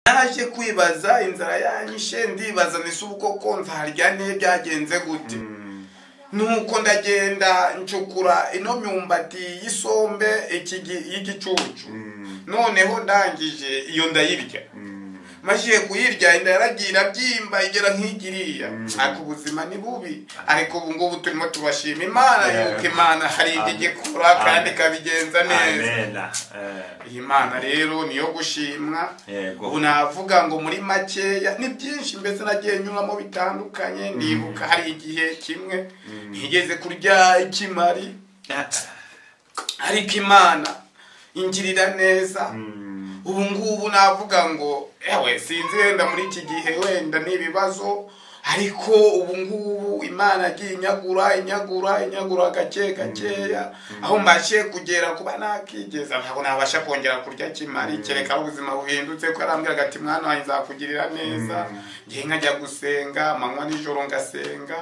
naje kwibaza inzara yanyishe ndibaza nise ubukoko nzarya ne byagenze gute nuko ndagenda ncukura ino myumbati y'isombe ikigi- y'igicucu noneho ndangije iyo ndayirya majiye kuyirya inda yaragiye byimba igera nk'igiriya ariko ubuzima ni bubi ariko ubu ngubu turimo tubashima imana Yeah. yuko imana hari igikora kandi Amen. ikabigenza neza amena Eh, iyi mana rero niyo gushimwa Yego. ubu navuga ngo muri makeya ni byinshi mbese nagiye nyuramo bitandukanye nibuka hari igihe kimwe ntigeze kurya ikimari ariko imana ingirira neza ubu ngubu navuga ngo ewe sinzi wenda muri iki gihe wenda ni ibibazo ariko ubu ngubu imana yagiye inyagura inyagura inyagura gake gakeya aho mbashe kugera kuba nakigeza ntabwo nabasha kongera kurya kimari kereka aho ubuzima buhindutse ko yarambwiraga ati mwana wanjye nzakugirira neza ngiye nkajya gusenga amanywa nijoro ngasenga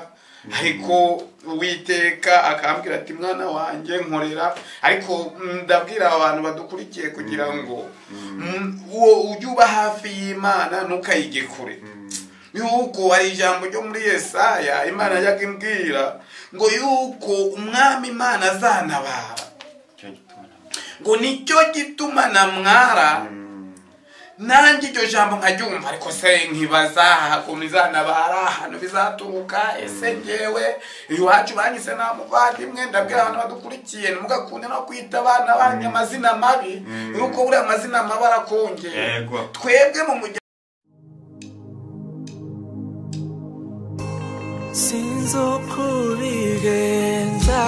ariko uwiteka akambwira ati mwana wanjye nkorera ariko mm, ndabwira abantu badukurikiye kugira ngo mm, uwo ujye uba hafi y'imana ntukayige kure yuko hari ijambo ryo muri yesaya imana yajyaga imbwira ngo yuko umwami imana azanabara Icyo gituma namwe. ngo nicyo gituma namwara nanjye iryo jambo nkaryumva ariko se nkibaza ukuntu izanabara ahantu bizaturuka ese ngewe iwacu banyise nta muvandimwe ndabwira abantu badukurikiye ntimugakunde no kwita abana banyu amazina mabi yuko buriya amazina mabi arakongera Yego. twebwe mu mujyi sinzi uko ubigenza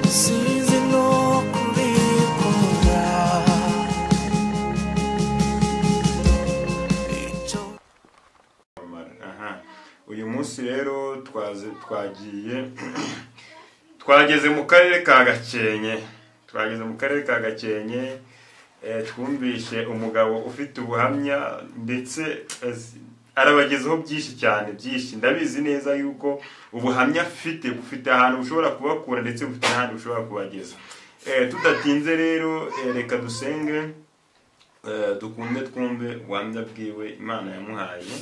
sinzi n'uko ubikunda icyo Aha. uyu munsi rero twaze- twagiye twageze mu karere ka gakenke twageze mu karere ka gakenke eh, twumvishe umugabo ufite ubuhamya ndetse az- arabagezaho byinshi cyane byinshi ndabizi neza yuko ubuhamya afite bufite ahantu bushobora kubakura ndetse bufite n'ahandi bushobora kubageza Eh, tudatinze rero eh, reka dusenge Eh, dukunde twumve ubuhamya bwiwe imana yamuhaye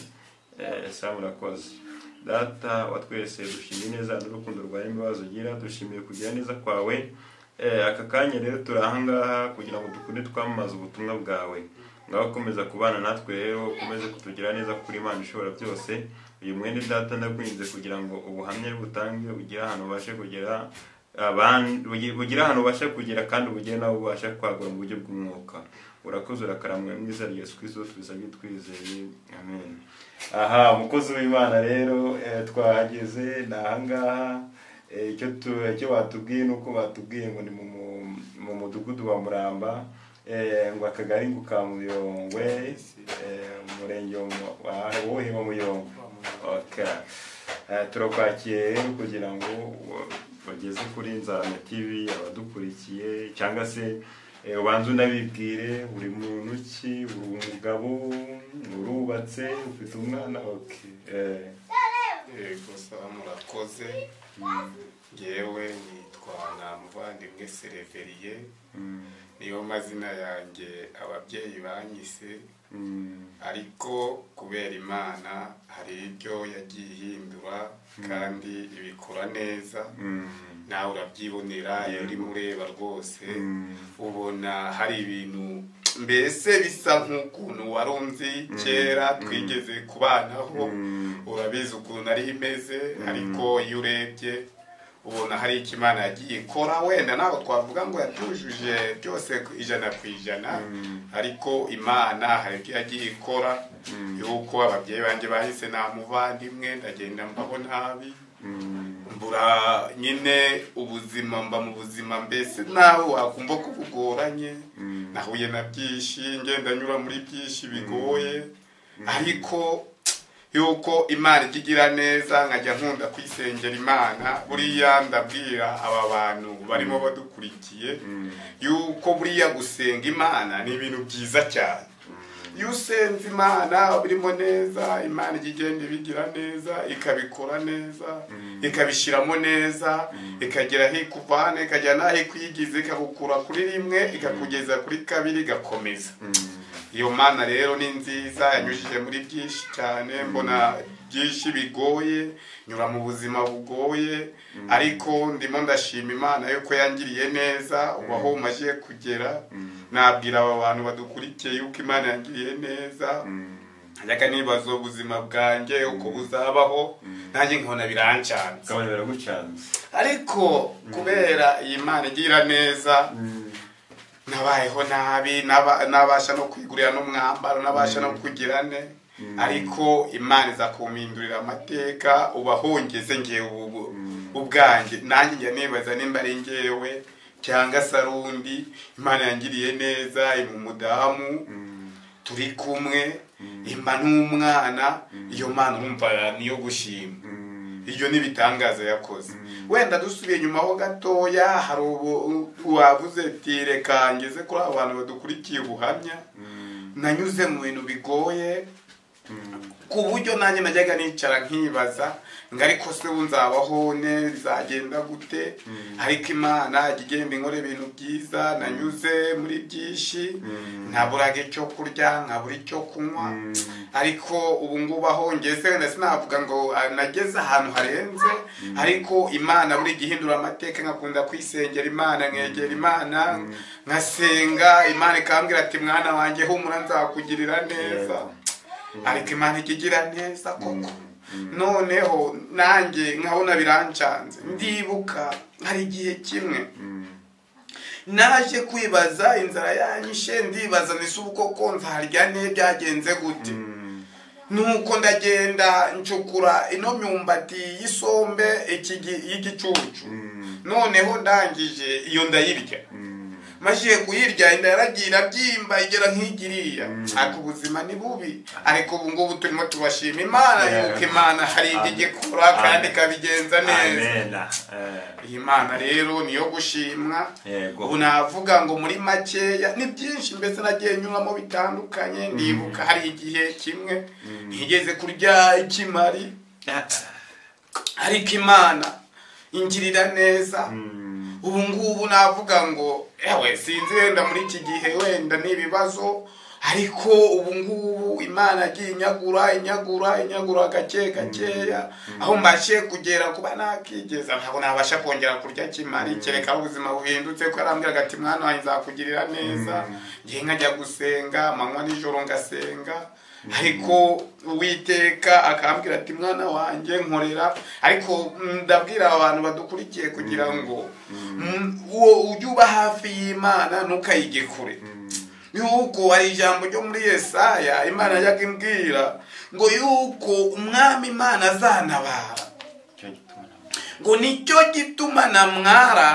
Eh, esawu urakoze data wa twese dushimye neza n'urukundo rwawe imbabazi ugira dushimiye kugira neza kwawe Eh, aka kanya rero turi ahangaha kugira ngo dukunde twamamaze ubutumwa bwawe ngaho ukomeza kubana natwe rero ukomeze kutugira neza kuri imana ishobora byose uyu mwene data ndakwinze kugira ngo ubuhamya butange ugire ahantu ubashe kugera abandi bugi- bugire ahantu ubasha kugera kandi ubugire nawe ubasha kwagura mu buryo bw'umwuka urakoze urakaramwe mwiza rya yesu kirisito tubisabye twizeye amen aha umukozi w'imana rero eh, twahageze ni ahangaha Eh, icyo tu- icyo batubwiye ni uko batubwiye ngo ni mu mu- mu mudugudu wa muramba eh, ngo akagari ngo ka muyongwe eh, umurenge wa Mu- wa- wuhe wa muyongwe Okay. Eh, turakwakiriye rero kugira ngo u- bageze kuri nzarama tv abadukurikiye cyangwa se eh, ubanze unabibwire uri muntu ki uri umugabo urubatse ufite umwana okay. eh, yego sara murakoze ngewe nitwa namuvandimwe sereveriye mm, niyo mazina yanjye ababyeyi banyise mm, ariko kubera imana hari ibyo yagiye ihindura kandi ibikora neza mm, nawe urabyibonera iyo Yego. urimo ureba rwose mm, ubona hari ibintu mbese bisa nk'ukuntu wari unzi kera twigeze kubanaho Mm. urabizi ukuntu ari imeze ariko iyo urebye ubona hari icyo imana yagiye ikora wenda ntabwo twavuga ngo yabyujuje byose ku ijana ku ijana ariko imana hari ibyo yagiye ikora yuko ababyeyi banjye bahise nta muvandimwe ndagenda mbaho nabi mm, mbura nyine ubuzima mba mu buzima mbese nawe wakumva ko bugoranye mm, nahuye na byinshi ngenda nyura muri byinshi bigoye ariko yuko imana ijya igira neza nkajya nkunda kwisengera imana buriya ndabwira aba bantu barimo badukurikiye mm, yuko buriya gusenga imana ni ibintu byiza cyane iyo usenze imana birimo neza imana ijya igenda ibigira neza ikabikora neza ikabishyiramo neza ikagera aho ikuvana ikagera n'aho ikwigiza ikagukura kuri rimwe ikakugeza kuri kabiri igakomeza iyo mana rero ni nziza yanyujije muri byinshi cyane mbona byinshi bigoye nyura mu buzima bugoye ariko ndimo ndashima imana yuko yangiriye neza ubu aho umaze kugera nabwira aba bantu badukurikiye yuko imana yangiriye neza njyaga nibaza ubuzima bwanjye uko buzabaho nanjye nkabona birancanze ukabona biragucanze ariko kubera iyi mana igira neza nabayeho nabi naba- nabasha no kwigurira n'umwambaro nabasha no kugira ne ariko imana iza kumpindurira amateka uba hongeze ngewe ubu- ubwanjye nanjye njya nibaza nimba ari ngewe cyangwa se ari undi imana yangiriye neza iba umudamu turi kumwe imba n'umwana iyo mana urumva niyo gushima ibyo ni ibitangaza yakoze wenda dusubiye inyuma ho gatoya hari ubu wavuze ati reka ngeze kuri abo bantu badukurikiye ubuhamya nanyuze mu bintu bigoye ku buryo nanjye najyaga nicara nkibaza ngo ariko se ubu nzabaho ne bizagenda gute ariko imana ijya igenda inkora ibintu byiza nanyuze muri byinshi nkaburaga icyo kurya nkabura icyo kunywa ariko ubu ngubu aho ngeze wenda sinavuga ngo ah, nageze ahantu harenze ariko imana buri gihe ihindura amateka nkakunda kwisengera imana nkegera imana nkasenga imana ikambwira ati mwana wanjye humura nzakugirira neza ariko imana ijya igira neza koko noneho nanjye nkabona birancanze ndibuka hari igihe kimwe naje kwibaza inzara yanyishe ndibaza nise ubukoko nzarya ne byagenze gute nuko ndagenda ncukura ino myumbati y'isombe ikigi- y'igicucu noneho ndangije iyo ndayirya maze kuyirya inda yaragira byimba igera nk'igiriya ariko ubuzima ni bubi ariko ubu ngubu turimo tubashima imana Yeah. yuko imana hari ibyo igikora Amen. kandi ikabigenza neza amena Eh, iyi mana rero niyo gushimwa yego ubu navuga ngo muri makeya ni byinshi mbese nagiye nyuramo bitandukanye ndibuka hari igihe kimwe ntigeze kurya ikimari ariko imana ingirira neza Mm, ubu ngubu navuga ngo ewe sinzi wenda muri iki gihe wenda ni ibibazo ariko ubu ngubu imana yagiye inyagura inyagura inyagura gake gakeya aho mbashe kugera kuba nakigeza ntabwo nabasha kongera kurya kimari kereka ubuzima buhindutse ko yarambwiraga ati mwana wanjye nzakugirira neza ngiye nkajya gusenga amanywa nijoro ngasenga ariko uwiteka akambwira ati mwana wanjye nkorera ariko mm, ndabwira abantu badukurikiye kugira ngo mm, uwo ujye uba hafi y'imana ntukayige kure yuko hari ijambo ryo muri yesaya imana yajyaga imbwira ngo yuko umwami imana azanabara icyo gituma namwe. ngo nicyo gituma namwara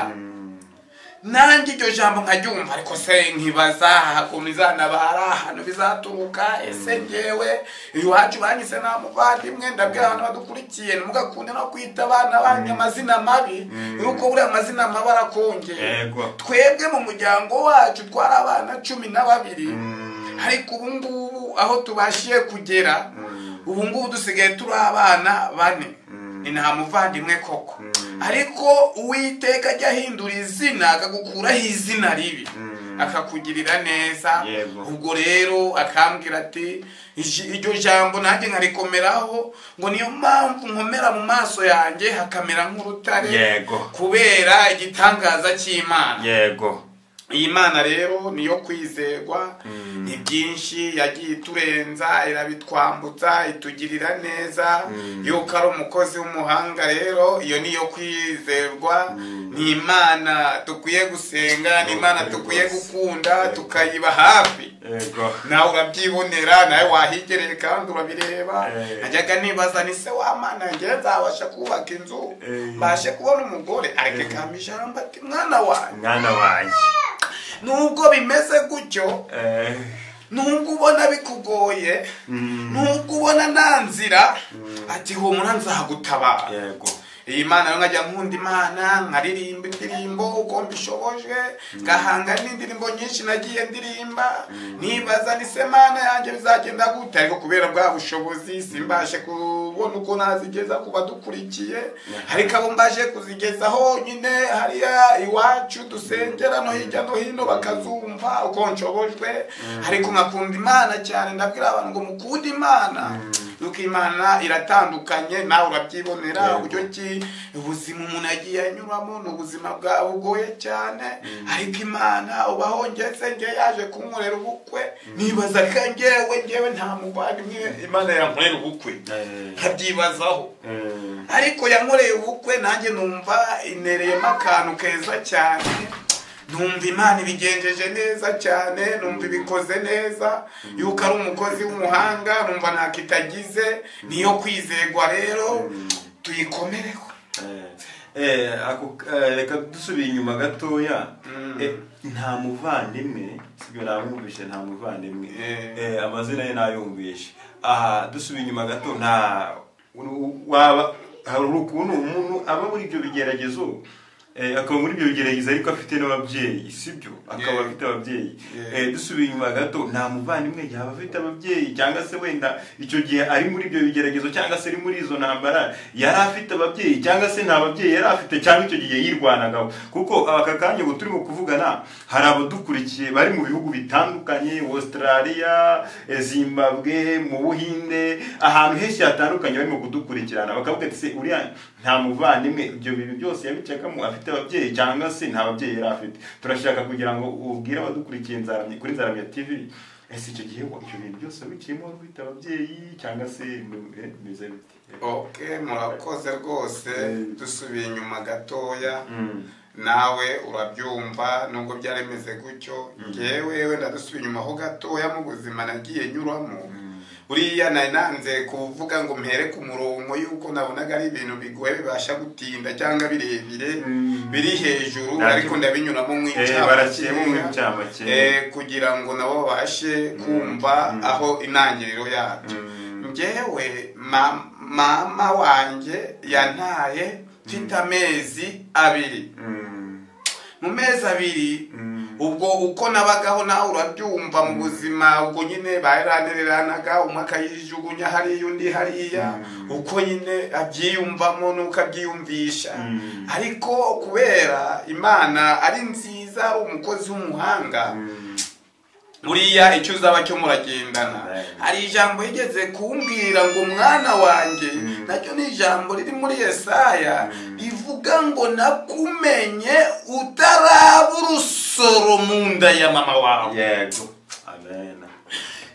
Mm, nanjye iryo jambo nkaryumva ariko se nkibaza ukuntu izanabara ahantu bizaturuka ese ngewe iwacu banyise nta muvandimwe ndabwira abantu badukurikiye ntimugakunde no kwita abana banyu amazina mabi yuko buriya amazina mabi arakongera Yego. twebwe mu muryango wacu twari abana cumi na babiri Mm. ariko ubu ngubu aho tubashiye kugera Mm. ubu ngubu dusigaye turi abana bane Mm. ni nta muvandimwe koko Mm. ariko uwiteka ajya ahindura izina akagukuraho izina ribi Mm. akakugirira neza Yego. ubwo rero akambwira ati "Iji- iryo jambo nanjye nkarikomeraraho ngo niyo mpamvu nkomera mu maso yanjye hakamera nk'urutare yego kubera igitangaza cy'imana yego iyi mana rero niyo kwizerwa ni byinshi yagiye iturenza irabitwambutsa itugirira neza yuko ari umukozi w'umuhanga rero iyo niyo kwizerwa ni imana dukwiye gusenga ni imana Ukuri dukwiye rwose. gukunda Yego. tukayiba hafi yego nawe urabyibonera nawe wahigereye kandi urabireba Eh. najyaga nibaza ni se w'amana ngewe nzabasha kubaka inzu Eh. mbashe kubona umugore ariko ikamba ijambo ati mwana wanjye mwana wanjye nubwo bimeze gutyo Eh, nubwo ubona bikugoye mm, nubwo ubona nta nzira ati humura nzagutabara yego iyi mana rero nkajya nkunda imana nkaririmba indirimbo uko mbishoboje ngahanga n'indirimbo nyinshi nagiye ndirimba nibaza ni se mana yanjye bizagenda gute ariko kubera bwa bushobozi simbashe kubona uko nazigeza ku badukurikiye ariko abo mbaje kuzigezaho nyine hariya iwacu dusengera no hirya no hino bakazumva uko nshobojwe ariko nkakunda imana cyane ndabwira abantu ngo mukunde imana nuko imana iratandukanye nawe urabyibonera Yego. uburyo ki ubuzima umuntu yagiye anyuramo ni ubuzima bwa bugoye cyane ariko imana ubaho ngeze nge yaje kunkorera ubukwe nibaza ko ngewe ngewe nta muvandimwe imana yankorera ubukwe nkabyibazaho Eh, ariko yankoreye ubukwe nanjye numva inereyemo akantu keza cyane numva imana ibigenjeje neza cyane numva ibikoze neza yuko ari umukozi w'umuhanga numva ntako itagize niyo kwizerwa rero tuyikomereho eh, eh, ako- eh, reka dusubire inyuma gatoya Mm. Eh, nta muvandimwe sibyo namwumvishe nta muvandimwe Eh. Eh, amazina ye nayumvishe aha dusubire inyuma gato nta u- waba hari ukuntu umuntu aba muri ibyo bigeragezo eh, akaba muri ibyo bigeragezo ariko afite n'ababyeyi sibyo akaba Yeah. afite ababyeyi Yeah. Eh, dusubiye inyuma gato nta muvandimwe yaba afite ababyeyi cyangwa se wenda icyo gihe ari muri ibyo bigeragezo cyangwa se ari muri izo ntambara yari afite ababyeyi cyangwa se nta babyeyi yari afite cyangwa icyo gihe yirwanagaho kuko aka kanya ubu turimo kuvugana hari abadukurikiye bari mu bihugu bitandukanye australia eh, zimbabwe mu buhinde ahantu henshi hatandukanye barimo kudukurikirana bakavuga ati se uriya nta muvandimwe ibyo bintu byose yabicakamo afite ababyeyi cyangwa se nta babyeyi yari afite turashaka kugira ngo ubwire abadukurikiye Nzaramye- kuri nzaramya tv ese icyo gihe wa- ibyo bintu byose wiciyemo wari ufite ababyeyi cyangwa se ibintu- eh, bimeze bite ok murakoze rwose Mm. dusubiye inyuma gatoya Mm. nawe urabyumva nubwo byari bimeze gutyo ngewe wenda dusubiye inyuma ho gatoya mu buzima nagiye nyuramo buriya nari nanze kuvuga ngo mpere ku murongo yuko nabonaga ari ibintu bigoye bibasha gutinda cyangwa birebire Mm. biri hejuru Ntabyo. ariko ndabinyuramo Eh, baraciyemo nk'icyamakera. Eh, kugira ngo nabo babashe kumva aho intangiriro yabyo Mm. ngewe ma- mama wanjye yantaye mfite amezi abiri Mm. mu mezi abiri Mm. ubwo uko nabagaho nawe urabyumva mu buzima ubwo nyine baranereranaga umwe akayijugunya hariya undi hariya uko nyine abyiyumvamo n'uko abyiyumvisha Mm. ariko kubera imana ari nziza ari umukozi w'umuhanga Mm. buriya icyo uzaba cyo muragendana Amen. hari ijambo yigeze kumbwira ngo mwana wanjye Mm. naryo ni ijambo riri muri yesaya Mm. rivuga ngo nakumenye utaraba urusoro mu nda ya mama wawe yego amen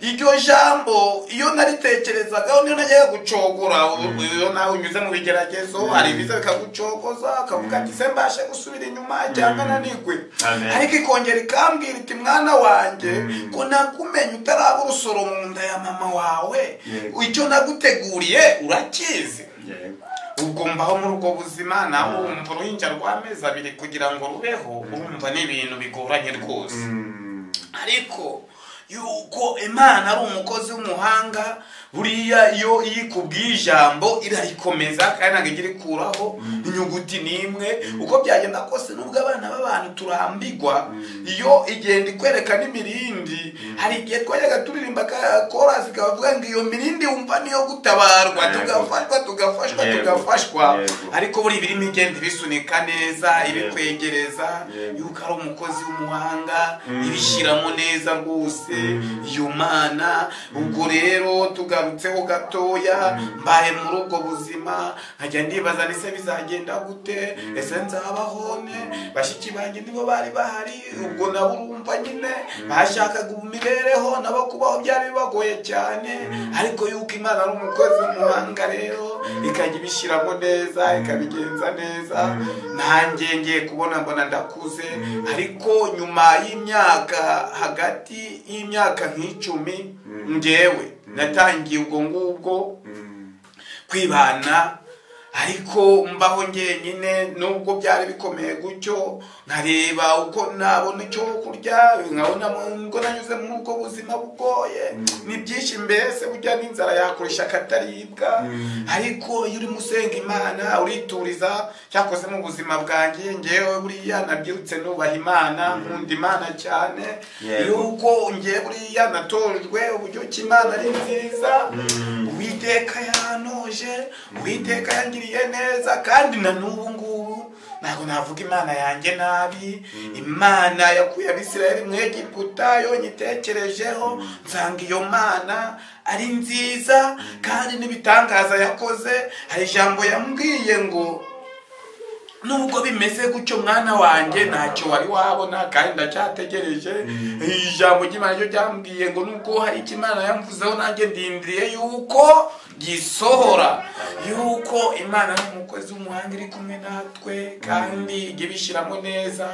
iryo jambo iyo naritekerezagaho niyo najyaga gucogora iyo nawe unyuze mu bigeragezo hari ibiza bikagucogoza akavuga ati se mbashe gusubira inyuma cyangwa nanigwe Amen. ariko ikongera ikambwira iti mwana wanjye Mm. ko nakumenye utaraba urusoro mu nda ya mama wawe Yego. icyo naguteguriye urakizi yego ubwo mbaho muri ubwo buzima nawe wumva uruhinja rw'amezi abiri kugira ngo rubeho urumva ni ibintu bigoranye rwose Mm. ariko yuko imana ari umukozi w'umuhanga buriya iyo yikubwiye ijambo irarikomeza kandi ntabwo ijya irikuraho inyuguti n'imwe uko byagenda kose nubwo abana b'abantu turambigwa iyo igenda ikwereka n'imirindi hari igihe twajyaga turirimba ka- korasi kavuga ngo iyo mirindi wumva niyo gutabarwa Yego. tugafashwa tugafashwa Yego. tugafashwa Yego. ariko buri birimo igenda ibisunika neza ibikwegereza Yego. yuko ari umukozi w'umuhanga Mm. ibishyiramo neza rwose Mm. iyo mana ubwo rero tugarutseho gatoya mbaye muri ubwo buzima nkajya ndibaza ndetse bizagenda gute ese nzabaho ne bashiki banjye nibo bari bahari ubwo nabo urumva nyine bashakaga imibereho nabo kubaho byari bibagoye cyane ariko yuko imana ari umukozi w'umuhanga rero ikajya ibishyiramo neza ikabigenza neza nanjye ngiye kubona mbona ndakuze ariko nyuma y'imyaka hagati y'imyaka nk'icumi ngewe natangiye ubwo ngubwo Mm. kwibana ariko mbaho njyenyine nubwo byari bikomeye gutyo nkareba uko nabona icyo kurya nkabona ngo nanyuze muri ubwo buzima bugoye ni byinshi mbese burya n'inzara yakoresha akataribwa ariko iyo urimo usenga imana urituriza cyakoze mu buzima bwanjye ngewe buriya nabyirutse nubaha imana nkunda imana cyane Yego. yuko ngewe buriya natojwe uburyo ki imana ari nziza uwiteka yantoje uwiteka yangiriye neza kandi na n'ubu ngubu ntabwo navuga imana yanjye nabi imana yakuye abisirayeli mu egiputa yonyitekerejeho nsanga iyo mana ari nziza kandi n'ibitangaza yakoze hari ijambo yambwiye ngo nubwo bimeze gutyo mwana wanjye ntacyo wari wabona kandi ndacyategereje ijambo ry'imana ryo ryambwiye ngo nubwo hari icyo imana yamvuzeho nanjye ndindiriye yuko gisohora yuko imana ni umukozi w'umuhanga iri kumwe natwe kandi ijya ibishyiramo neza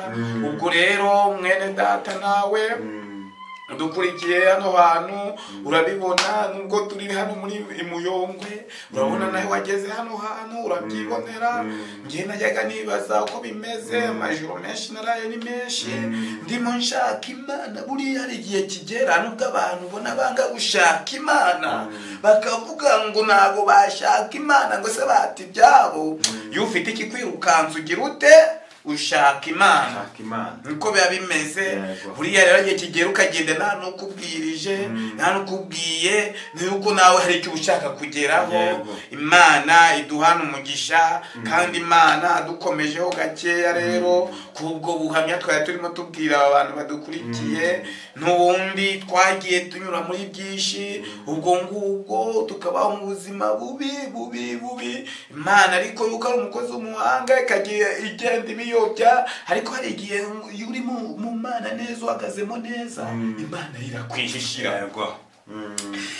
ubwo rero mwene data nawe dukurikiye hano hantu urabibona nubwo turi hano muri muyongwe urabona nawe wageze hano hantu urabyibonera njye najyaga nibaza uko bimeze amajoro menshi naraye ni menshi ndimo nshaka imana buriya hari igihe kigera nubwo abantu ubona banga gushaka imana bakavuga ngo ntabwo bashaka imana ngo se bata ibyabo iyo ufite ikikwirukanza ugira ute ushaka imana shaka imana niko biba bimeze Yego. buriya rero igihe kigera ukagenda nta n'ukubwirije nta n'ukubwiye nuko nawe hari icyo uba ushaka kugeraho Yego. imana iduhana umugisha kandi imana dukomejeho gakeya rero kubwo buhamya twari turimo tubwira aba bantu badukurikiye n'ubundi twagiye tunyura muri byinshi ubwo ngubwo tukabaho mu buzima bubi bubi bubi imana ariko yuko ari umukozi w'umuhanga ikagiye igenda ibiyobya ariko hari igihe iyo uri mu- mu mana neza uhagazemo neza imana irakwihishira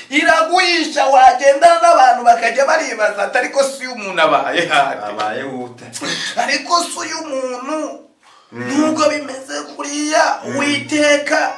iraguhisha wagendana n'abantu bakajya baribaza ati ariko si umuntu abaye hati abaye wute ariko si uyu muntu nubwo bimeze kuriya witeka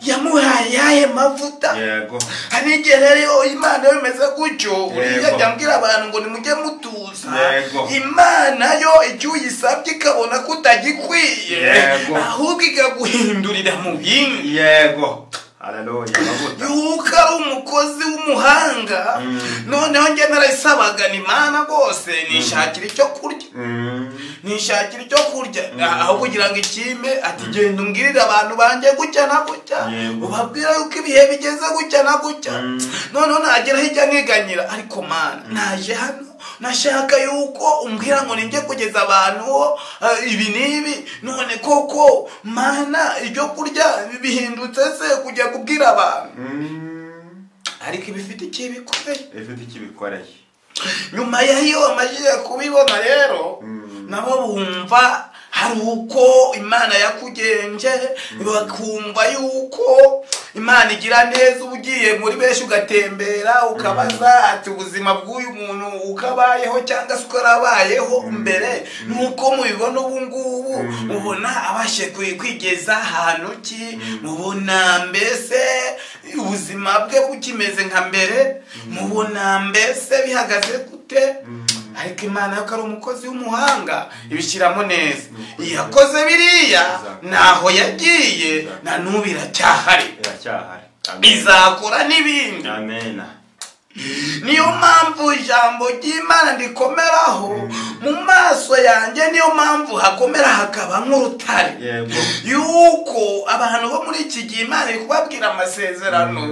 yamuhaye ayahe mavuta yego hari igihe rero imana yo imeze gutyo uriya Yego. jya mbwira abantu ngo nimujye mutuza Yego. imana yo icyo uyisabye ikabona ko utagikwiye Yego. ahubwo ikaguhindurira mu bindi yego haleluya amavuta yuka ari umukozi w'umuhanga noneho njye narayisabaga imana rwose nishakira icyo kurya Mm. nishakira icyo kurya aho kugira ngo ikime ati genda umbwirire abantu banjye gutya na gutya Yego. ubabwira yuko ibihe bigeze gutya na gutya noneho nagera hirya nkiganyira ariko mana naje hano nashaka yuko umbwira ngo ninjye kugeza abantu ho, eh, ibi n'ibi none koko mana ibyo kurya bihindutse se kujya kubwira abantu Mm. ariko ibifite ikibikoreye ifite icyo ibikoreye nyuma yayo bamajije kubibona rero nabo bumva hari uko imana yakugenje bakumva yuko imana igira neza uba ugiye muri benshi ugatembera ukabaza ati ubuzima bw'uyu muntu uko abayeho cyangwa se uko yarabayeho mbere nuko mubibona ubu ngubu ubona abashe kwi- kwigeza ahantu ki mubona mbese ubuzima bwe bukimeze nka mbere mubona mbese bihagaze gute ariko imana yo ko ari umukozi w'umuhanga ibishyiramo neza iyakoze biriya Exactly. ntaho yagiye Exactly. na n'ubu iracyahari iracyahari amen izakora n'ibindi amen niyo mpamvu ijambo ry'imana rikomeraho mu maso yanjye niyo mpamvu hakomera hakaba nk'urutare yego yuko abantu bo muri iki gihe imana iri kubabwira amasezerano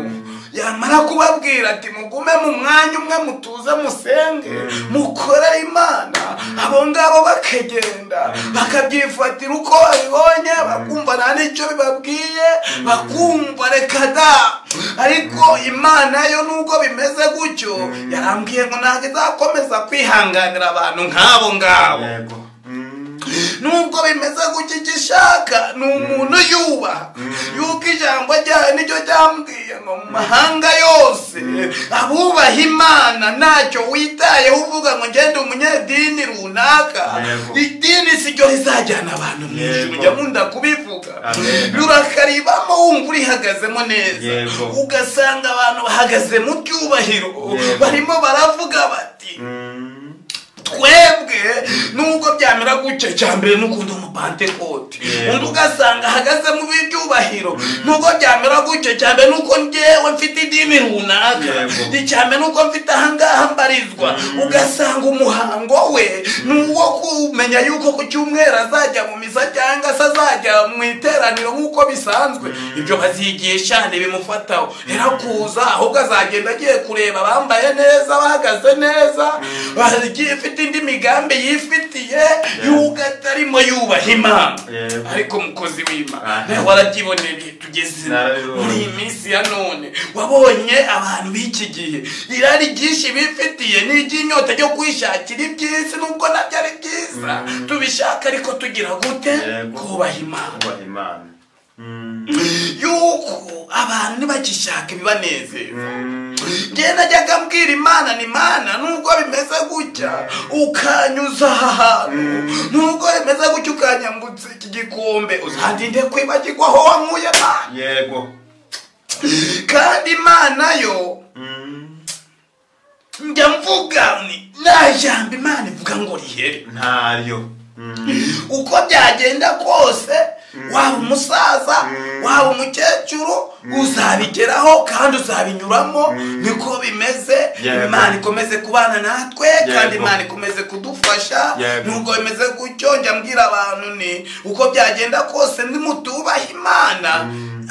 yamara kubabwira ati mugume mu mwanya umwe mutuze musenge mukore imana abo ngabo bakagenda bakabyifatira uko babibonye bakumva nta n'icyo bibabwiye bakumva reka da ariko imana yo nubwo bimeze gutyo yarambwiye ngo ntabwo izakomeza kwihanganira abantu nk'abo ngabo yego Mm. nubwo bimeze gutya icyo ishaka ni umuntu yubaha yuko ijambo ryayo nicyo ryambwiye ngo mu mahanga yose abubaha imana ntacyo witayeho uvuga ngo ngende umunyedini runaka Yego. idini si ryo rizajyana abantu mu ijuru Yego. njya nkunda kubivuga Amen. rurakaribamo wumva urihagazemo neza Yego. ugasanga abantu bahagaze mu cyubahiro Yego. barimo baravuga bati Mm. twebwe nubwo byamera gutya icya mbere ni ukunda umupantekote Yego. undi ugasanga ahagaze mu b'ibyubahiro nubwo byamera gutya icya mbere ni uko njyewe mfite idini runaka Yego. icya mbere ni uko mfite ahangaha mbarizwa ugasanga umuhango we ni uwo kumenya yuko ku cyumweru azajya mu misa cyangwa se azajya mu iteraniro nk'uko bisanzwe ibyo bazigisha ntibimufataho kuza ahubwo azagenda agiye kureba bambaye neza bahagaze neza bagiye ifite indi migambi yifitiye y'uko atarimo yubaha imana Yego. ariko mukozi w'imana Aha. nawe warabyiboneye ibihe tugezemo Narabibonye. muri iyi minsi ya none wabonye abantu b'iki gihe irari ryinshi bifitiye n'iry'inyota ryo kwishakira iby'isi nubwo nabyo ari byiza tubishaka ariko tugira gute Yego. kubaha imana kubaha imana Mm. yuko abantu ntibagishaka ibibanezeza Mm. njye najyaga mbwira imana ni imana nubwo bimeze gutya ukanyuza aha hantu nubwo bimeze gutya ukanyambutsa iki gikombe uzandinde kwibagirwa aho wankuye imana yego kandi imana yo Mm. njya mvuga ni nta jambo imana ivuga ngo rihere ntayo Mm. uko byagenda kose waba umusaza waba umukecuru uzabigeraho kandi uzabinyuramo niko bimeze Yego. imana ikomeze kubana natwe kandi Yego. imana ikomeze kudufasha Yego. nubwo bimeze gutyo njya mbwira abantu ni uko byagenda kose nimutubaha imana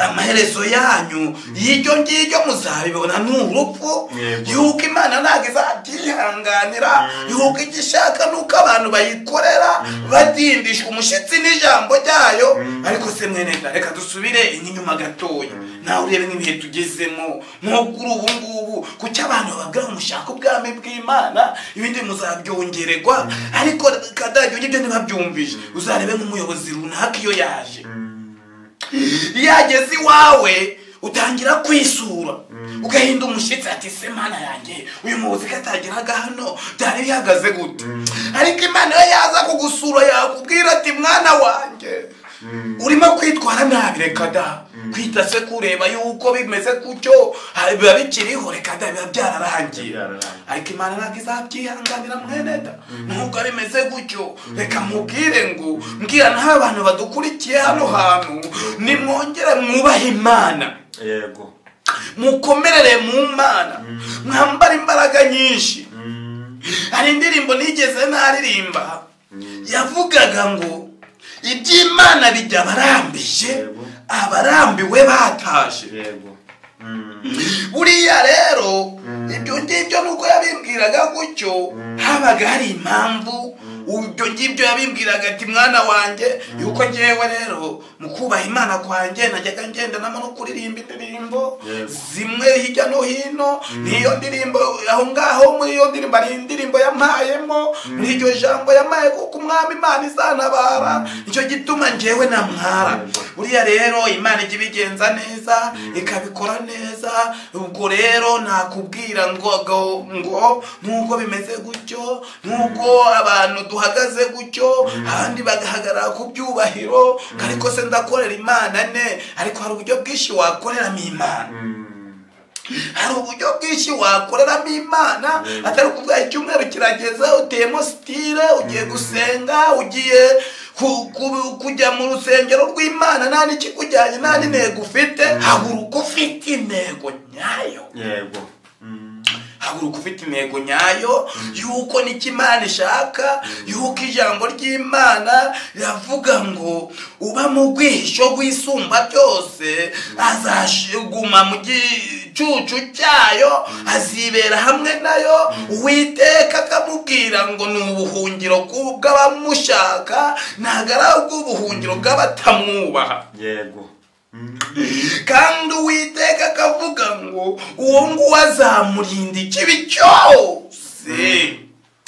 amaherezo yanyu y'iryo ngiryo muzabibona ni urupfu Yego. yuko imana ntabwo izabyihanganira yuko icyo ishaka ni uko abantu bayikorera badindishwa umushyitsi n'ijambo ryayo ariko se mwene da, reka dusubire inyuma gatoya nawe urebe nk'ibihe tugezemo nko kuri ubu ngubu kuki abantu babwira ngo mushake ubwami bw'imana ibindi muzabyongererwa ariko kadajya ibyo ntibabyumvise uzarebe nk'umuyobozi runaka iyo yaje iyo ageze iwawe utangira kwisura ugahinda umushyitsi ati se mana yanjye uyu muyobozi ko atageraga hano byari bihagaze gute ariko imana iyo yaza kugusura yakubwira ati mwana wanjye urimo kwitwara nabi reka da kwita se kureba yuko bimeze gutyo ha- biba bikiriho reka da biba byararangiye Byararangiye. ariko imana ntabwo izabyihanganira mwene da nubwo bimeze gutyo reka mubwire ngo mbwira naho abantu badukurikiye hano hantu nimwongere mwubahe imana yego mukomerere mu mana mwambare imbaraga nyinshi Mm. hari indirimbo nigeze naririmba yavugaga ngo iby'imana bijya abarambije Yego. abarambiwe bataje yego Mm. buriya rero ibyo ngibyo nuko yabimbwiraga gutyo habaga hari impamvu ibyo ngibyo yabimbwiraga ati mwana wanjye yuko ngewe rero mu kubaha imana kwanjye najyaga ngendanamo no kuririmba indirimbo Yego. zimwe hirya no hino niyo ndirimbo aho ngaho muri iyo ndirimbo hari indirimbo yampayemo muri iryo jambo yampaye kuko umwami imana izanabara nicyo gituma ngewe namwara Yego. buriya rero imana ijya ibigenza neza ikabikora neza ubwo rero nakubwira ngo ngo- ngo nubwo bimeze gutyo nubwo abantu duhagaze gutyo abandi bagahagarara ku byubahiro ariko se ndakorera imana ne ariko hari uburyo bwinshi wakoreramo imana Mm. hari uburyo bwinshi wakoreramo imana Yego. atari ukuvuga icyumweru kirageza uteyemo sitire ugiye gusenga ugiye ku- ku- kujya mu rusengero rw'imana nta n'ikikujyanye nta n'intego ufite haguruka ufite intego nyayo yego Mm. haguruka ufite intego nyayo y'uko n'icyo imana ishaka y'uko ijambo ry'imana riravuga ngo uba mu rwisho rwisumba byose azaguma mu gicucu cyayo azibera hamwe nayo uwiteka akamubwira ngo ni ubuhungiro bw'u- bw'abamushaka ntabwo ari ubw'ubuhungiro bw'abatamwubaha yego Mm. kandi uwiteka akavuga ngo uwo nguwo azamurinda ikibi cyose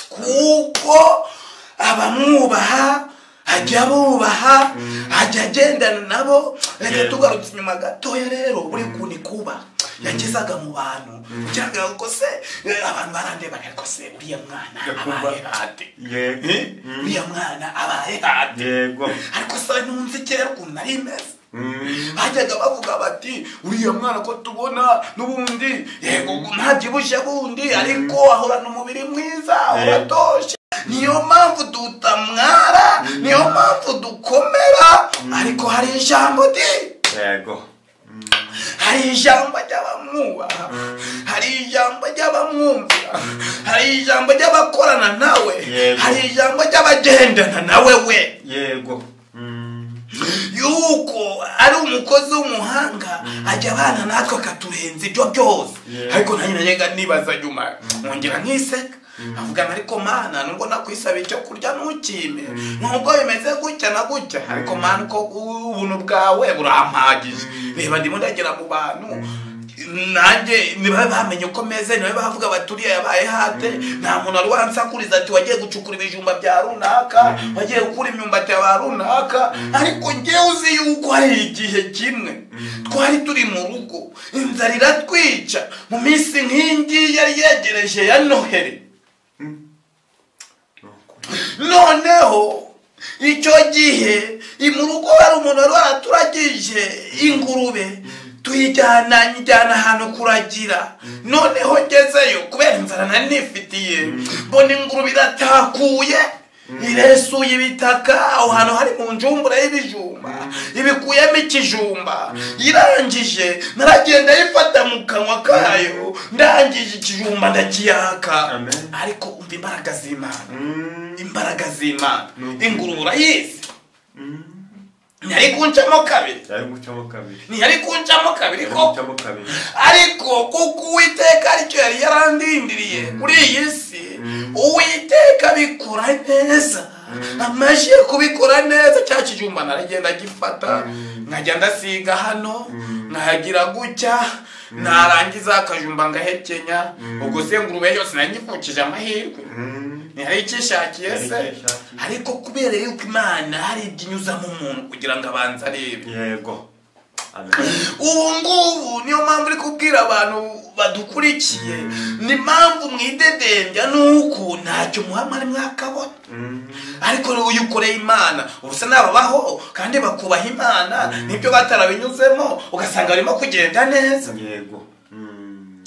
kuko abamwubaha ajya abubaha ajya agendana nabo reka Yego. tugarutse inyuma gatoya rero buri kuntu kuba yagezaga mu bantu cyangwa ngo se eh, abantu barandebaga ariko se uriya mwana Yakuba. abaye hate yego Eh? Mm. uriya mwana abaye hate yego ariko se nunze kera ukuntu ari meza Mm. bajyaga bavuga bati uriya mwana ko tubona n'ubundi yego ntabyibushye bundi ariko ahorana umubiri mwiza uratoshye niyo mpamvu dutamwara niyo mpamvu dukomera ariko hari ijambo di yego hari ijambo ry'abamwubaha hari ijambo ry'abamwumvira hari ijambo ry'abakorana nawe Yego. hari ijambo ry'abagendana nawe we yego Mm. yuko ari umukozi w'umuhanga ajya abana natwe akaturenza ibyo byose Yeah. ariko nanjye najyaga nibaza nyuma nkongera nkiseka avuga ariko mana nubwo nakwisaba icyo kurya ntukime nubwo bimeze gutya na gutya ariko mana uko ubuntu bwawe burampagije reba ndimo ndagera mu bantu nanjye niba bamenye uko meze niba bavuga baturiye yabaye hate nta muntu wari wansakuriza ati wagiye gucukura ibijumba bya runaka wagiye gukura imyumbati ya ba runaka ariko ngewe uzi yuko hari igihe kimwe twari turi mu rugo inzara iratwica mu minsi nk'ingiyi yari yegereje ya noheli Ni ukuri. noneho icyo gihe i mu rugo hari umuntu wari waraturagije ingurube tuyijyana nyijyana ahantu kuragira noneho ngezeyo kubera inzara nari nifitiye mbona ingurube iratakuye iresuye ibitaka aho hantu hari mu njumbure y'ibijumba ibikuyemo ikijumba irangije naragenda ayifata mu kanwa kayo ndangije ikijumba ndakiyaka Amen. ariko umva imbaraga z'imana Mm. imbaraga z'imana Ni ingurube urayizi Mm. ntiyari kuncamo kabiri yari gucamo kabiri ntiyari kuncamo kabiri yari ko gucamo kabiri ariko kuko uwiteka aricyo yari yarandindiriye kuri iyi si uwiteka abikora neza amajije kubikora neza cya kijumba naragenda agifata nkajya ndasiga hano nkahagira gutya narangiza akajumba ngahekenya ubwo se ngurube yose narangipfukije amahirwe Mm. ntihari icyo ishakiye se Ntihari icyo ishakiye. ariko kubera yuko imana hari ibyo inyuzamo umuntu kugira ngo abanze arebe yego Amen. ubu ngubu niyo mpamvu uri kubwira abantu badukurikiye ni impamvu mwidedembya nuko ntacyo muhamara mwakabona Mm. ariko rero iyo ukoreye imana ubu se nababaho kandi bakubaha imana nibyo batarabinyuzemo ugasanga barimo kugenda neza yego Mm.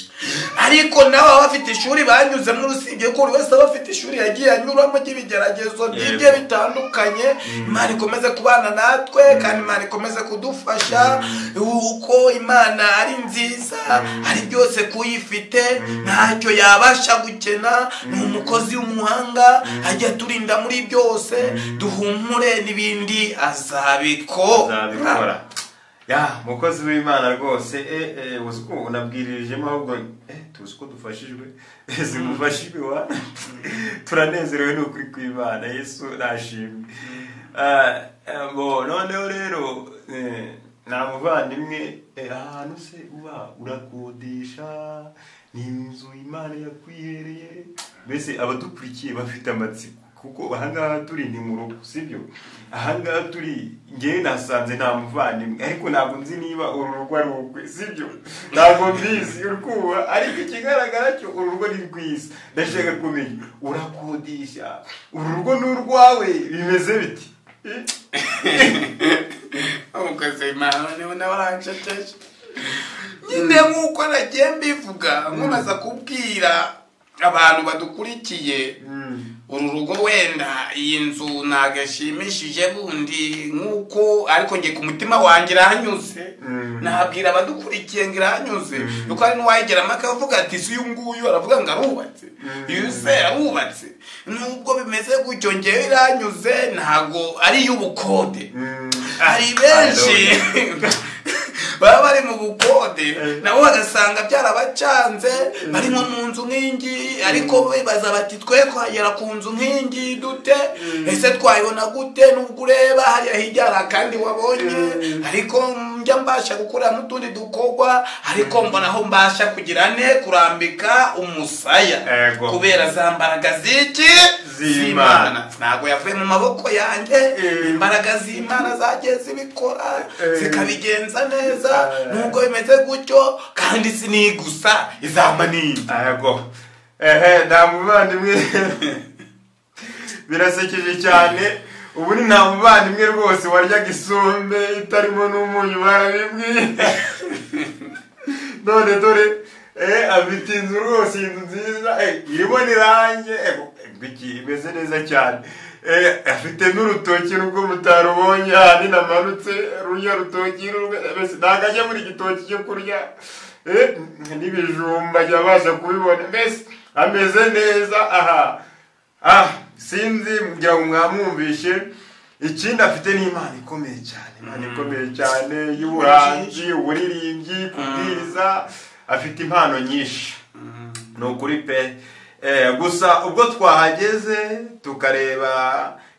ariko nawe baba bafite ishuri banyuzemo usibye ko buri wese aba afite ishuri yagiye anyuramo ry'ibigeragezo by'ibyo bitandukanye imana ikomeze kubana natwe kandi imana ikomeze kudufasha uko imana ari nziza ari byose kuyifite ntacyo yabasha gukena ni umukozi w'umuhanga ajya aturinda muri byose duhumure n'ibindi azabikora azabikora ya mukozi w'imana rwose eh, eh, uzi ko unabwiririjemo ahubwo eh, tuzi ko dufashijwe ese mufashijwe wa turanezerewe n'ukuri kw'imana yesu nashimwe Ah, eh, bo noneho rero eh, nta muvandimwe eh, ahantu se uba urakodesha ni inzu imana yakwihereye mbese abadukurikiye bafite amatsiko kuko ahangaha turi ni mu rugo sibyo ahangaha turi ngewe nasanze nta muvandimwe ariko ntabwo nzi niba uru rugo ari urwe sibyo ntabwo mbizi urwuba ariko ikigaragara cyo uru rugo ni rwiza ndashaka kumenya urakodesha uru rugo ni urwawe bimeze biti umukozi w'imana niwe nawe aranshekeje nyine nk'uko nagiye mbivuga nkomeza kubwira abantu badukurikiye uru rugo wenda iyi nzu ntabwo ishimishije bundi nk'uko ariko njye ku mutima wanjye irahanyuze Mm. nabwira abadukurikiye ngo irahanyuze kuko hari n'uwayigeramo akavuga ati si uyu nguyu aravuga ngo arubatse uyu se arubatse nubwo bimeze gutyo ngewe iranyuze ntabwo ari iy'ubukode hari benshi baba bari mu bukode nabo bagasanga byarabacanze bari nko mu nzu nk'ingi ariko bibaza bati twe twagera ku nzu nk'ingi dute ese twayibona gute nubwo ureba hariya hirya hari akandi wabonye ariko njya mbasha gukora n'utundi dukorwa ariko mbona aho mbasha kugira ne kurambika umusaya Ego. kubera za mbaraga z'iki Z'Imana. ntabwo yavuye mu maboko yanjye Eh. imbaraga z'imana zagiye zibikora Eh. zikabigenza neza Eh. nubwo bimeze gutyo kandi sinigusa izamba n'indi yego ehe nta muvandimwe birasekeje cyane ubu ni nta muvandimwe rwose waryaga isombe itarimo n'umunyu barabibwiye none dore eh, afite inzu rwose inzu nziza eh, irimo n'irange eh, biki imeze neza cyane Eh, afite n'urutoki nubwo mutarubonye ahandi namanutse runya rutoki rumwe mbese ntabwo ajya muri igitoki cyo kurya Eh, n'ibijumba ajya abasha kubibona mbese ameze neza aha ah sinzi kugira ngo mwamwumvishe ikindi afite n'imana ikomeye cyane imana ikomeye cyane y'ubuhanzi uburirimbyi kubwiriza afite impano nyinshi ni ukuri pe Eh, gusa ubwo twahageze tukareba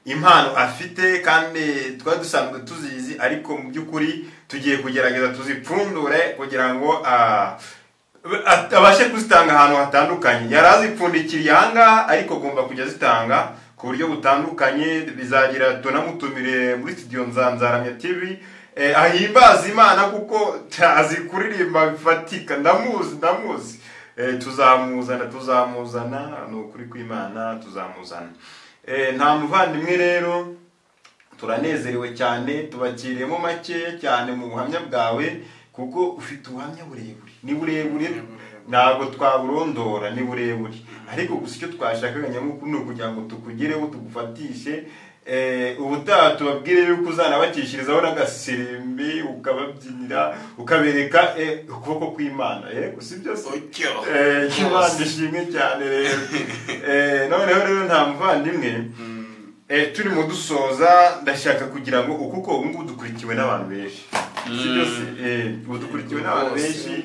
impano afite kandi twari dusanzwe tuzizi ariko mu by'ukuri tugiye kugerageza tuzipfundure kugira ngo ah, at- abashe kuzitanga ahantu hatandukanye yari azipfundikiriye ahangaha ariko agomba kujya azitanga ku buryo butandukanye bizagira tunamutumire muri studio nzanzaramya tv Eh, ahimbaza imana kuko azi kuririmba bifatika ndamuzi ndamuzi Eh, tuzamuzana tuzamuzana ni ukuri kw'imana tuzamuzana Eh, nta muvandimwe rero turanezerewe cyane tubakiriyemo make cyane mu buhamya bwawe kuko ufite ubuhamya burebure ni burebure ntabwo twaburondora ni burebure ariko gusa icyo twashakaga nyamukuru ni ukugira ngo tukugereho tugufatishe Eh, ubutaha tubabwire yuko uzanabakishirizaho n'agasembe ukababyinira ukabereka eh, ukuboko kw'imana eh, usibyo se Ujyo. Eh, Imana ishimwe cyane rero Eh, noneho rero nta muvandimwe Eh, turimo dusoza ndashaka kugira ngo uko uko ubu ngubu dukurikiwe n'abantu benshi sibyo se Eh, ubu dukurikiwe n'abantu Bose. benshi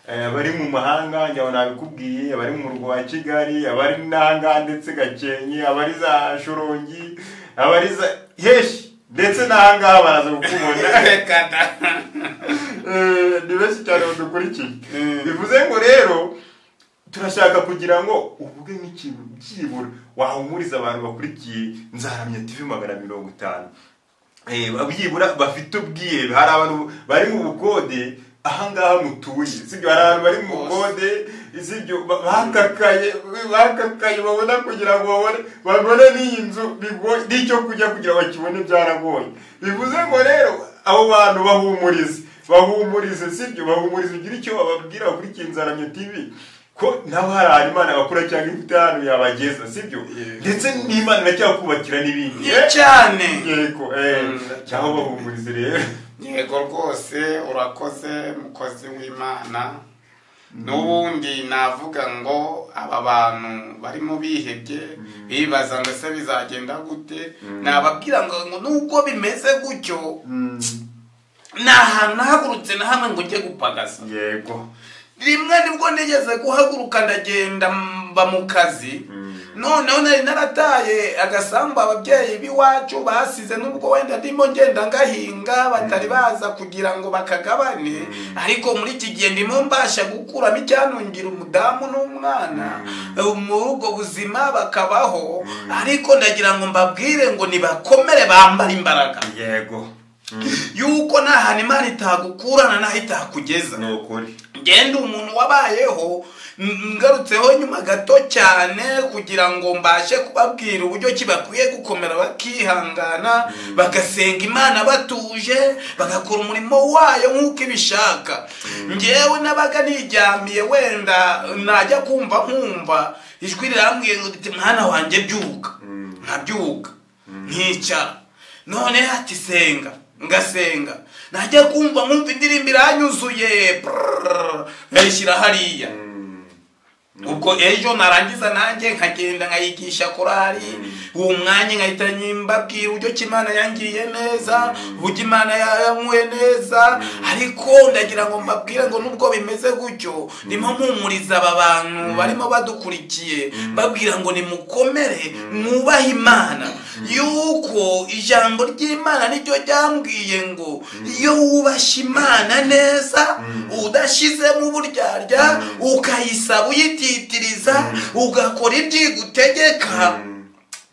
Eh, abari mu mahanga njyaho nabikubwiye abari mu murwa wa kigali abari nanga ndetse gakenke abari za shorongi abari za heshi ndetse n'ahangaha baraza kukubona reka da Eh, ni benshi cyane badukurikiye Mm. bivuze ngo rero turashaka kugira ngo uvuge nk'ikintu byibura wahumuriza abantu bakurikiye nzaramya tv magana mirongo itanu Eh, byibura bafite ubwihebe hari abantu bari mu bukode ahangaha mutuye sibyo hari abantu bari mu bukode sibyo ba- bakakaye bakakaye babona kugira ngo babone babone n'iyi nzu bigoye n'icyo kujya kugira bakibone byaragoye bivuze ngo rero abo bantu bahumurize bahumurize sibyo bahumurize ugira icyo bababwira bakurikiye nzaramye tv ko nawe hari ahantu imana bakura cyangwa ifite ahantu yabageza sibyo ndetse n'imana iracyakubakira n'ibindi Ni cyane yego eh, Mm. cyangwa bahumurize rero yego rwose urakoze mukozi w'imana n'ubundi navuga ngo aba bantu barimo bihebye bibaza ngo ese bizagenda gute nababwira ngo ngo nubwo bimeze gutyo ni ahantu nahagurutse na hamwe ngo ujye gupagasa yego rimwe nibwo nigeze guhaguruka ndagenda mba mu kazi noneho nari narataye agasambu ababyeyi b'iwacu basize n'ubwo wenda ndimo ngenda ngahinga batari baza kugira ngo bakagabane ariko muri iki gihe ndimo mbasha gukuramo icyantungira umudamu n'umwana muri ubwo buzima bakabaho ariko ndagira ngo mbabwire ngo nibakomere bambare imbaraga yego yuko nta hantu imana itagukurana n'aho itakugeza ni ukuri ngende umuntu wabayeho mm, ngarutseho nyuma gato cyane kugira ngo mbashe kubabwira uburyo ki bakwiye gukomera bakihangana bagasenga imana batuje bagakora umurimo wayo nk'uko ibishaka ngewe nabaga niryamiye wenda najya kumva nkumva ijwi rirambwiye ngo riti mwana wanjye byuka nkabyuka nkicara none ati senga ngasenga najya kumva nkumva indirimbo iranyuzuye prrrr, ayishyira hariya ubwo ejo narangiza nanjye nkagenda nkayigisha korari uwo mwanya nkahita nyimbabwira uburyo ki imana yangiye neza uburyo imana yanyweye neza ariko ndagira ngo mbabwire ngo nubwo bimeze gutyo ndimo mpumuriza aba bantu barimo badukurikiye mbabwira ngo nimukomere mwubahe imana yuko ijambo ry'imana niryo ryambwiye ngo iyo wubashye imana neza udashyizemo uburyarya ukayisaba uyititiriza ugakora ibyigutegeka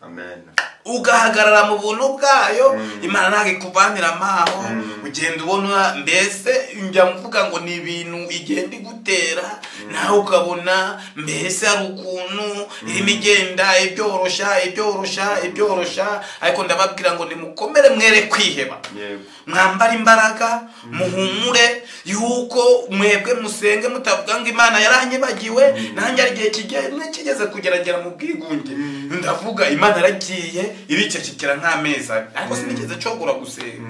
amen ugahagarara mu buntu bwayo imana ntabwo ikuvaniramo aho ugenda ubona mbese njya mvuga ngo ni ibintu igenda igutera nawe ukabona mbese hari ukuntu irimo igenda ibyoroshya ibyoroshya ibyoroshya ariko ndababwira ngo nimukomere mwere kwiheba yego mwambare imbaraga muhumure yuko mwebwe musenge mutavuga ngo imana yaranyibagiwe nanjye hari igihe kigeze kigeze kugeragera mu bwigunge ndavuga imana yaragiye iricecekera nk'amezi abiri ariko sinigeze nshobora gusenga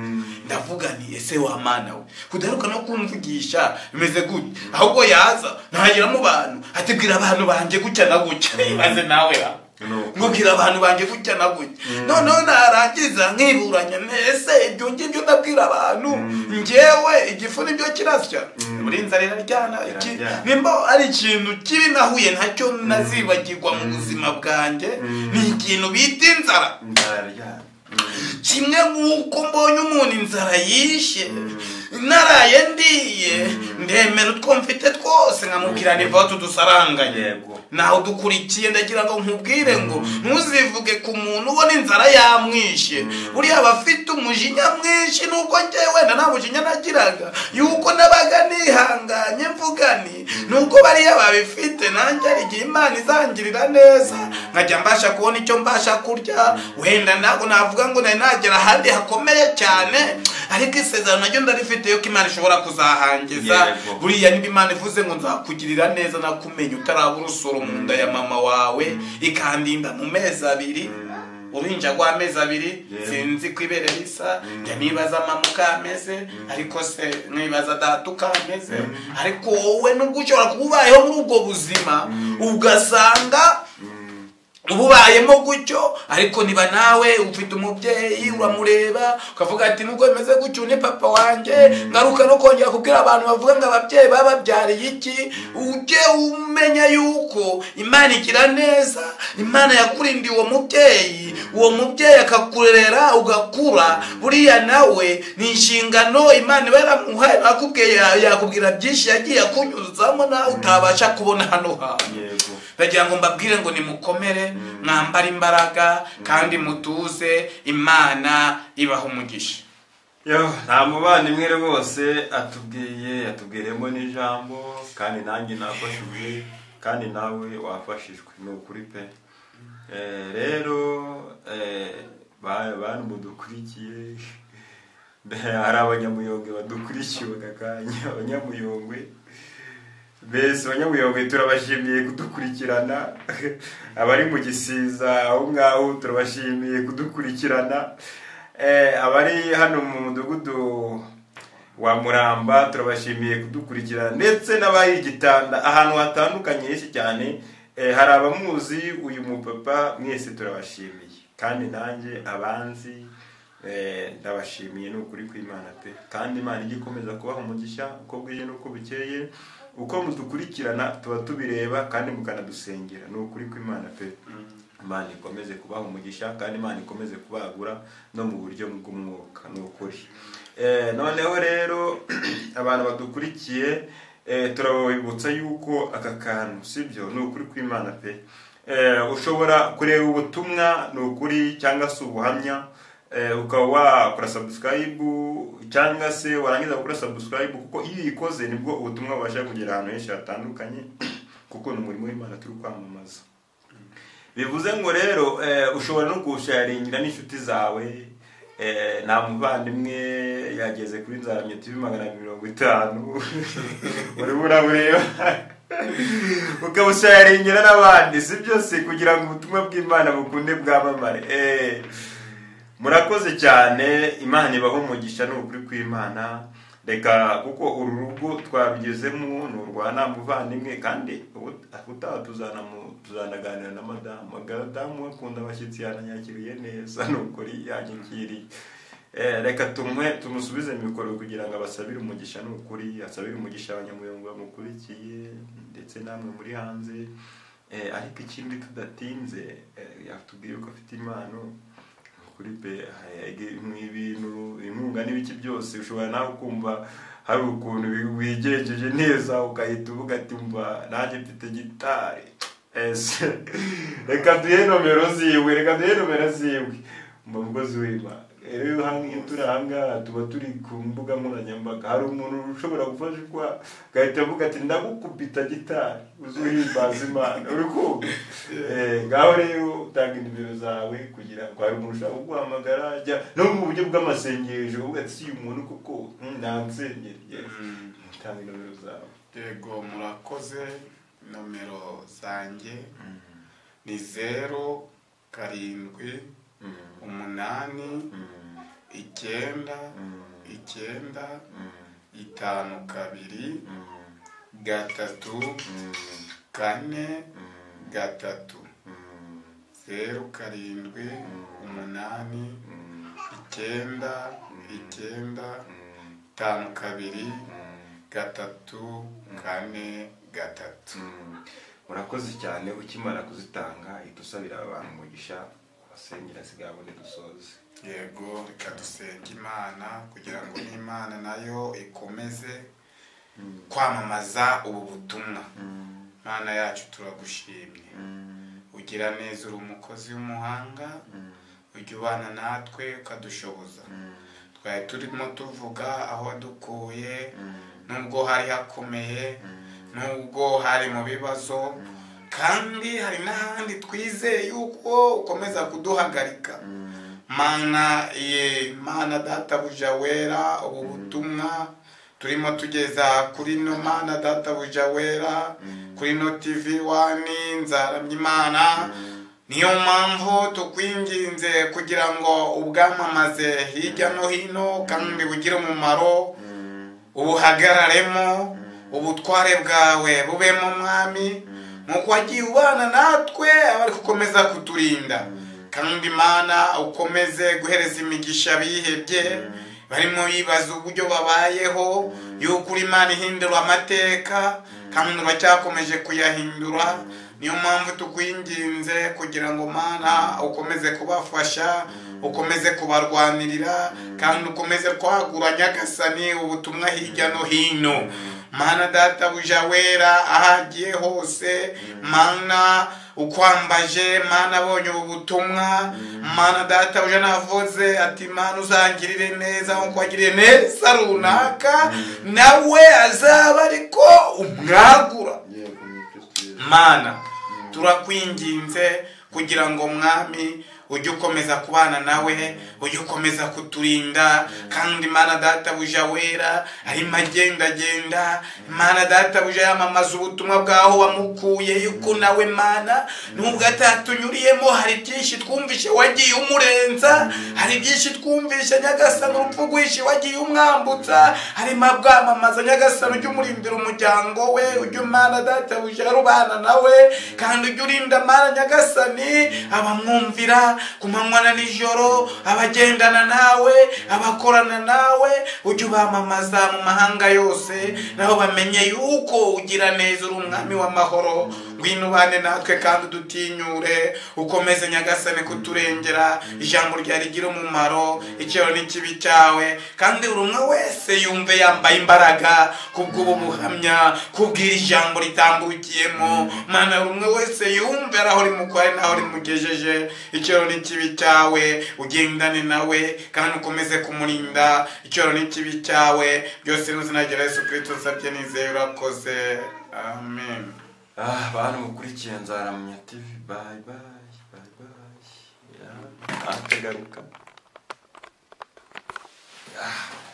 ndavuga nti ese wa mana we kudaheruka no kumvugisha bimeze gute ahubwo yaza ntagira mu bantu ati bwira abantu banjye gutya na gutya ibaze nawe ra Nuko. mubwira abantu banjye gutya na gutya noneho narangiza nkiburanya ese ibyo ngibyo ndabwira abantu ngewe igifu nibyo kirasya muri inzara iraryana iki- Iraryana. nimba ari ikintu kibi nahuye nacyo nazibagirwa mu buzima bwanjye ni ikintu bita inzara ndaryana kimwe nk'uko mbonye umuntu inzara yishe naraye ndiye ndemera utwo mfite twose nkamubwira niva tudusaranganye Yego. nawe udukurikiye ndagira ngo nkubwire ngo ntuzivuge ku muntu ubona inzara yamwishe buriya aba afite umujinya mwinshi nubwo njye wenda nta mujinya nagiraga yuko nabaga nihanganye mvugani nubwo bariya babifite nanjye hari igihe imana izangirira neza nkajya mbasha kubona icyo mbasha kurya wenda ntabwo navuga ngo nari nagera ahandi hakomeye cyane ariko isezerano naryo ndarifite yuko imana ishobora kuzahangiza Yego. buriya niba imana ivuze ngo nzakugirira neza nakumenya utarabura urusoro mu nda ya mama wawe ikandinda mu mezi abiri uruhinja rw'amezi abiri Yewe. sinzi ko ibere risa njya nibaza mama uko ameze ariko se nibaza data uko ameze ariko wowe nubwo ushobora kuba ubayeho muri ubwo buzima ugasanga uba ubayemo gutyo ariko niba nawe ufite umubyeyi uramureba ukavuga ati nubwo bimeze gutyo uyu ni papa wanjye ngaruka no kongera kubwira abantu bavuga ngo ababyeyi bababyariye iki ujye umenya yuko imana igira neza imana yakurindiye uwo mubyeyi uwo mubyeyi akakurera ugakura buriya nawe ni inshingano imana iba yaramuhaye nakubwiye yakubwira byinshi yagiye akunyuzamo nawe utabasha kubona hano hantu yego ndagira ngo mbabwire ngo nimukomere mwambare imbaraga kandi mutuze imana ibaha umugisha Yo, nta muvandimwe rero bose atubwiye yatubwiriyemo n'ijambo kandi nanjye nafashijwe kandi nawe wafashijwe ni ukuri pe Eh, rero eh, ba- bantu mudukurikiye hari abanyamuyongwe badukurikiye aka kanya abanyamuyongwe mbese abanyamuyongwe turabashimiye kudukurikirana abari mu gisiza aho ngaho turabashimiye kudukurikirana Eh, abari hano mu mudugudu wa muramba turabashimiye kudukurikirana ndetse n'abari i gitanda ahantu hatandukanye henshi cyane Eh, hari abamuzi uyu mupapa mwese turabashimiye kandi nanjye abanzi eh, ndabashimiye ni ukuri kw'imana pe kandi imana ijya ikomeza kubaha umugisha uko bwije n'uko bukeye uko mudukurikirana tuba tubireba kandi mukanadusengera ni ukuri kw'imana pe imana ikomeze kubaha umugisha kandi imana ikomeze kubagura no mu buryo bw'umwuka ni ukuri Eh, noneho rero abantu badukurikiye eh, turabibutsa yuko aka kantu sibyo ni ukuri kw'imana pe Eh, ushobora kureba ubutumwa ni ukuri cyangwa se ubuhamya eh, ukaba wakora subscribe cyangwa se warangiza gukora subscribe kuko iyo uyikoze nibwo ubutumwa bubasha kugera ahantu henshi hatandukanye kuko ni umurimo w'imana turi kwamamaza bivuze ngo rero eh, ushobora no kuwusharingira n'inshuti zawe eh, nta muvandimwe yageze kuri nzaramye tv magana mirongo itanu urimo urabureba ukabusharingira n'abandi si byose kugira ngo ubutumwa bw'imana bukunde bwamamare eh, murakoze cyane imana ibaho umugisha ni ukuri kw'imana reka kuko uru rugo twabigezemo ni urwa nta muvandimwe kandi ubu- ubutaha tuzanamu- tuzanaganira na madamu madamu akunda abashyitsi yananyakiriye neza ni ukuri yanyakiriye Eh, reka tumwe tumusubize mu bikorwa kugira ngo abasabire umugisha ni ukuri asabire umugisha abanyamuyongo bamukurikiye ndetse namwe muri hanze Eh, ariko ikindi tudatinze eh, yatubwiye ko afite impano kuri pe nk'ibintu inkunga n'ibiki byose ushobora nawe kumva hari ukuntu wi- wigejeje neza ugahita uvuga ati mba nanjye mfite gitari ese reka duhe nomero ziwe reka duhe nomero ziwe mba mukozi w'imana rero hano iyo turi aha ngaha tuba turi ku mbuga nkoranyambaga hari umuntu ushobora gufashwa agahita avuga ati ndagukubita gitari uzuhimbaza imana uri kumva Eh, ngaho rero utanga inimero zawe kugira ngo hari umuntu ushaka kuguhamagara ajya no mu buryo bw'amasengesho uvuga ati si uyu muntu koko hmm, nansenyeriye utanga inimero zawe yego murakoze nomero zanjye ni zeru karindwi umunani icyenda icyenda itanu kabiri gatatu kane gatatu zeru karindwi umunani icyenda icyenda itanu kabiri gatatu kane gatatu murakoze cyane ukimara kuzitanga ihita usabira abantu umugisha abasengera sigabone dusoze yego reka dusenge imana kugira ngo n'imana nayo ikomeze kwamamaza ubu butumwa mana yacu turagushimye ugira neza uri umukozi w'umuhanga ujya ubana natwe ukadushoboza twari turimo tuvuga aho wadukuye nubwo hari hakomeye nubwo hari mu bibazo kandi hari n'ahandi twizeye yuko ukomeza kuduhagarika mana ye mana databuja wera ubu butumwa turimo tugeza kuri no mana databuja wera kuri no tivi wani nzaramya imana niyo mpamvu tukwinginze kugira ngo ubwamamaze hirya no hino kandi bugire umumaro ubuhagararemo ubutware bwawe bubemo mwami nk'uko wagiye ubana natwe aba ari gukomeza kuturinda kandi imana ukomeze guhereza imigisha bihebye barimo bibaza uburyo babayeho yuko uri imana ihindura amateka kandi uracyakomeje kuyahindura niyo mpamvu tukwinginze kugira ngo mana ukomeze kubafasha ukomeze kubarwanirira kandi ukomeze kwagura nyagasani ubutumwa hirya no hino mana databuja wera ahagiye hose mana ukwambaje mana abonye ubu butumwa mana databuja navuze ati mana uzangirire neza nkuko wagiriye neza runaka nawe azaba ariko umwagura yego ni kristo yesu mana turakwinginze kugira ngo mwami ujye ukomeza kubana nawe ujye ukomeza kuturinda kandi mana databuja wera arimo agendagenda mana databuja yamamaza ubutumwa bwaho wamukuye yuko nawe mana nubwo atatunyuriyemo hari byinshi twumvishe wagiye umurenza hari byinshi twumvishe nyagasani urupfu rwishe wagiye umwambutsa harimo abwamamaza nyagasani ujye umurindira umuryango we ujye umana databuja rubana nawe kandi ujye urinda mana nyagasani abamwumvira ku manywa na nijoro abagendana nawe abakorana nawe ujye ubamamaza mu mahanga yose nabo bamenye yuko ugira neza uri umwami w'amahoro ngwino ubane natwe kandi udutinyure ukomeze nyagasane kuturengera ijambo ryawe rigira umumaro icyero n'ikibi cyawe kandi buri umwe wese yumve yambaye imbaraga kubw'ubu buhamya kubw'iri jambo ritambukiyemo mana buri umwe wese yumve ari aho rimukwaye n'aho rimugejeje icyero n'ikibi cyawe ugendane nawe kandi ukomeze kumurinda icyero n'ikibi cyawe byose n'uzina Yesu kirisito usabye nizeye urakoze amen ah bantu mukurikiye nzaramya tv bye bye bye bye ah atagaruka ah